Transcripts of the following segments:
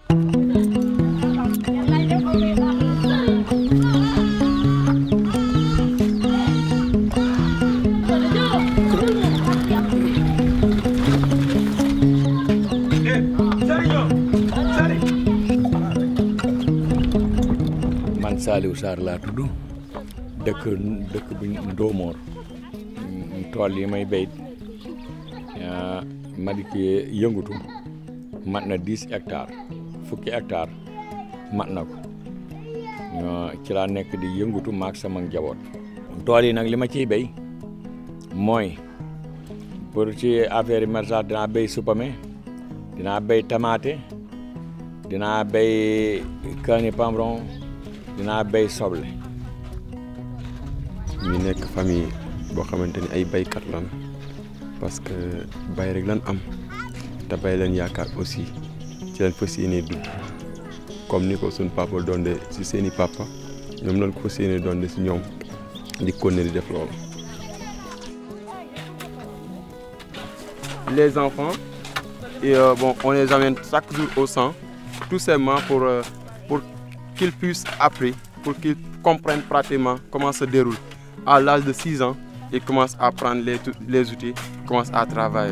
man Saliou Sarr laa tudd dëkk dëkk bi Ndoomoor tool yi may béy ma di ci yëngutu mat na dix hectares fukki hectares mat na ko ci laa nekk di yëngutu maak sama njaboot tool yi nag li ma ciy béy mooy pour ci affaire yi maraîchage dinaa béy supame dinaa béy tamaate dinaa béy kaani pambron dinaa béy soble ñu nekk famille boo xamante ni ay baykat lan parce que bay rek lan am te bay leen yaakaar aussi ci leen fas yéene dund comme ni ko suñ papa doonde si seeni papa ñoom lañ ko fas yéene doonde si ñoom di continuer di def loolu. les enfants et euh, bon on les amène chaque jour au centre tout simplement pour euh, pour qu'ils puissent apprendre pour qu'ils comprennent pratiquement comment se déroule à l'âge de 6 ans ils commencent à prendre les les outils commencent à travailler.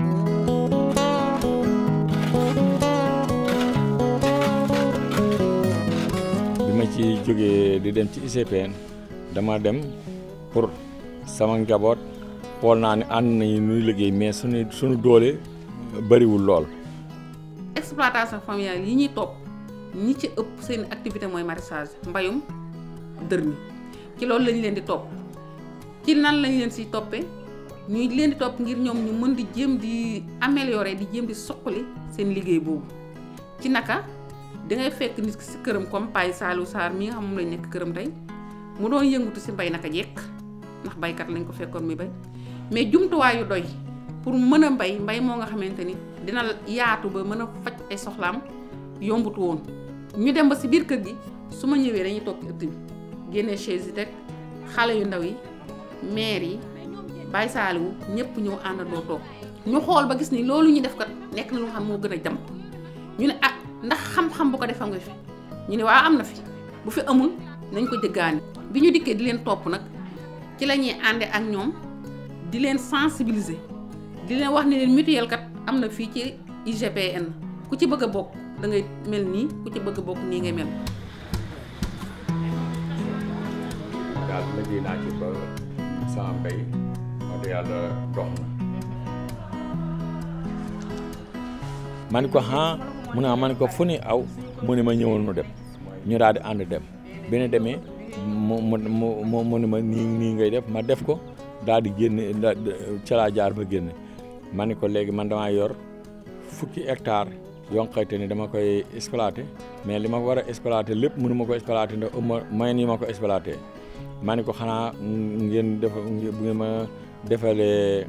bi ma ci jógee di dem ci ICPN dama dem pour sama njaboot xool naa ne ànd nañu nuy liggéey mais suñu suñu doole bëriwul lool. exploitation familiale yi ñuy topp ñi ci ëpp seen activité mooy maraîchage mbayum dër mi ci loolu lañ leen di topp ci nan lañ leen siy toppee ñuy leen di topp ngir ñoom ñu mën di jéem di améliorer di jéem di soqali seen liggéey boobu ci naka dangay fekk nit ki si këram comme Paye Saliou Sarr mi nga xam moom lañ nekk këram tey mu doon yëngutu si mbay naka jekk ndax baykat lañ ko fekkoon muy bay mais jumtuwaay yu doy pour mën a mbay mbay moo nga xamante ni dina yaatu ba mën a faj ay soxlaam yombutu woon ñu dem ba si biir kër gi su ma ñëwee dañuy toog ci ëtt bi génnee chaise yi teg xale yu ndaw yi maire yi Baye Saliou ñëpp ñëw àndandoo toog ñu xool ba gis ni loolu ñu def kat nekk na lu xam moo gën a jam ñu ne ah ndax xam-xam bu ko defam nga fi ñu ne waa am na fi bu fi amul nañ ko jëggaani bi ñu dikkee di leen topp nag ci la ñuy ànde ak ñoom di leen sensibiliser di leen wax ne leen mutuelle kat am na fii ci IGPN ku ci bëgg a bokk da ngay mel nii ku ci bëgg a bokk nii ngay mel. daal liggéey naa ci ba sama mbay wax dëgg yàlla dox na. ma ne ko ah mu ne ma ne ko fu ni aw mu ne ma ñëwoon nu dem ñu daal di ànd dem bi ñu demee mu mu mu mu ne ma nii nii ngay def ma def ko daal di génne ca laa jaar ba génne ma ne ko léegi man damaa yor fukki hectare yoo xamante ni dama koy exploité mais li ma war a exploité lépp mënu ma ko exploité ndax ëmma moyen yi ma ko exploité ma ne ko xanaa ngeen def bu ngeen ma defalee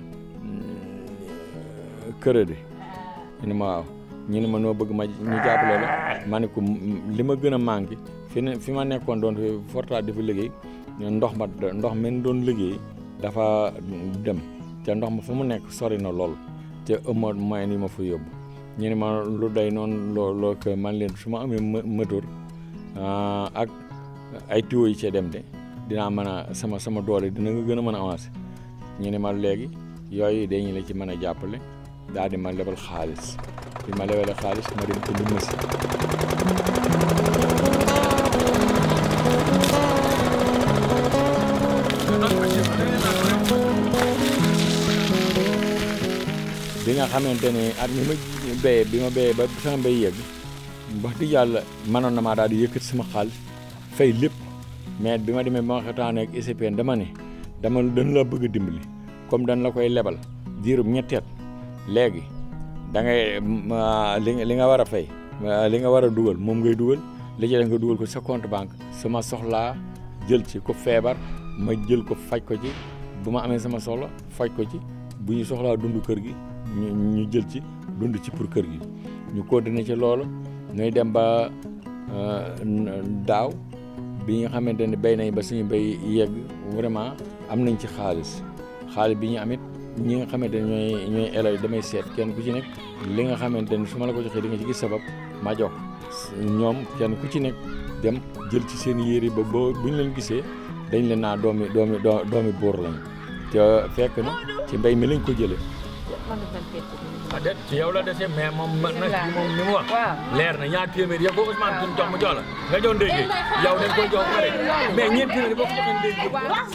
crédit ñu ne ma waaw ñu ne ma noo bëgg ma ñu jàppale la ma ne ko li ma gën a manqué fi ne fi ma nekkoon doon fi fortaat di fi liggéey ndox ma ndox men doon liggéey dafa dem te ndox ma fa mu nekk sori na lool te ëmma moyen yi ma fa yóbbu ñu ne ma lu day noonu loo loo que man leen su ma amee moteur ak ay tuyaux yi cee dem de dinaa mën a sama sama doole dina nga gën a mën a avancer ñu ne ma léegi yooyu dañu la ci mën a jàppale daal di ma lebal xaalis bi ma lebale xaalis ma dem indi machine bi nga xamante ne at mi ma béyee bi ma béyee ba sama mbéy yegg wax dëgg yàlla mënoon na maa daal di yëkkati sama xaalis fay lépp mais bi ma demee ba ma xetaanee ak ICPN dama ne dama dañ la bëgg a dimbali comme dañ la koy lebal diirub ñetteet léegi da ngay li li nga war a fay li nga war a dugal moom ngay dugal li ci nga dugal ko sa compte banque sama soxlaa jël ci ko feebar ma jël ko faj ko ci bu ma amee sama soxla faj ko ci bu ñu soxlaa dund kër gi ñu ñu jël ci dund ci pour kër gi ñu continuer ci loolu ñuy dem ba daaw bi nga xamante ne béy nañ ba suñu béy yegg vraiment am nañ ci xaalis xaalis bi ñu amit ñi nga xamante ne ñooy ñooy élèves damay seet kenn ku ci nekk li nga xamante ne su ma la ko joxee di nga ci gis sabab ma jox ñoom kenn ku ci nekk dem jël ci seen yére ba boo bu ñu leen gisee dañ leen naa doomi doomi doomi buur lañ te fekk na ci mbay mi lañ ko jëlee. ah déet ci yow la dese mais moom nag moom ni mu wax. leer na ñaar téeméer ya ko Ousmane suñu jox mu jox la nga jox ndéggee yow dañ koy jox pare mais ñeent téeméer boo ko joxee ndéggee.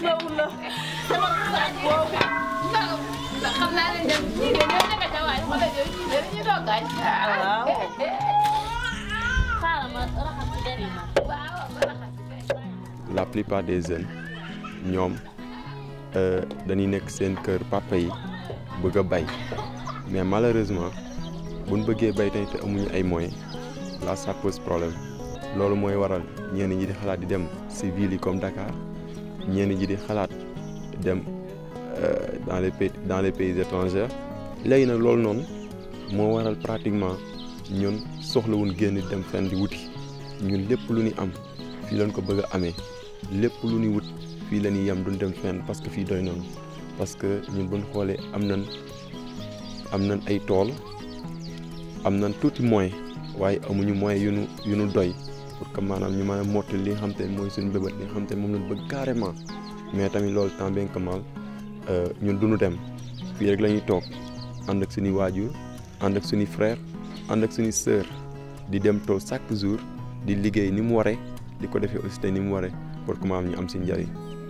xam naa ne dem ñii de ñoo nekk ca waaye xoolal yow ñii de dañuy doog gaañ. waaw. xaaral ma raxas ci der yi ma. waaw ma raxas ci der yi. la plupart des jeunes ñoom dañuy nekk seen kër papa yi bëgg a bay mais malheureusement buñ bëggee bay tamit te amuñu ay moyens là ça pose problème loolu mooy waral ñenn ñi di xalaat di dem si villes yi comme Dakar ñenn ñi di xalaat dem dans les pays dans les pays étrangers léegi nag loolu noonu moo waral pratiquement ñun soxlawuñ génn dem fenn di wuti ñun lépp lu ñu am fii lañ ko bëgg a amee lépp lu ñuy wut fii la ñuy yem duñ dem fenn parce que fii doy noonu parce que ñun buñ xoolee am nañ am nañ ay tool am nañ tuuti moyen waaye amuñu moyen yu nu yu nu doy pour que maanaam ñu mën a mottali li nga xam te ne mooy suñu bébët li nga xam te ne moom lañ bëgg carrément mais tamit loolu tant bien que mal ñun duñu dem fii rek la ñuy toog ànd ak suñuy waajur ànd ak suñuy frère ànd ak suñuy sœur di dem tool chaque jour di liggéey ni mu waree di ko defee aussi te ni mu waree pour que maam ñu am si njëriñ